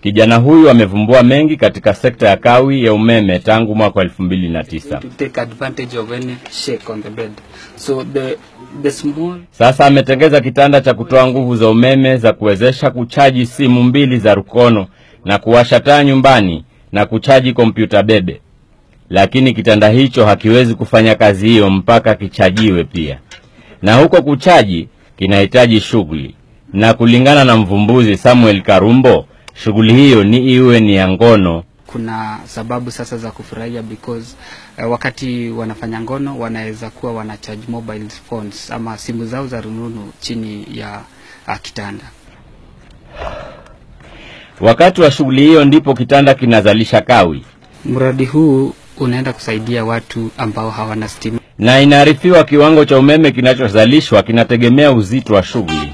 Kijana huyu amevumbua mengi katika sekta ya kawi ya umeme tangu mwaka 2009. to take advantage of any shake on the bed. So the the small Sasa ametengeza kitanda cha kutoa nguvu za umeme za kuwezesha kuchaji simu mbili za rukono na kuwasha taa nyumbani na kuchaji kompyuta bebe, lakini kitanda hicho hakiwezi kufanya kazi hiyo mpaka kichajiwe pia, na huko kuchaji kinahitaji shughuli, na kulingana na mvumbuzi Samuel Karumbo, shughuli hiyo ni iwe ni ya ngono kuna sababu sasa za kufurahia because uh, wakati wanafanya ngono wanaweza kuwa wana charge mobile phones ama simu zao za rununu chini ya uh, kitanda. Wakati wa shughuli hiyo ndipo kitanda kinazalisha kawi, Mradi huu unaenda kusaidia watu ambao hawana stima. na inaarifiwa kiwango cha umeme kinachozalishwa kinategemea uzito wa shughuli.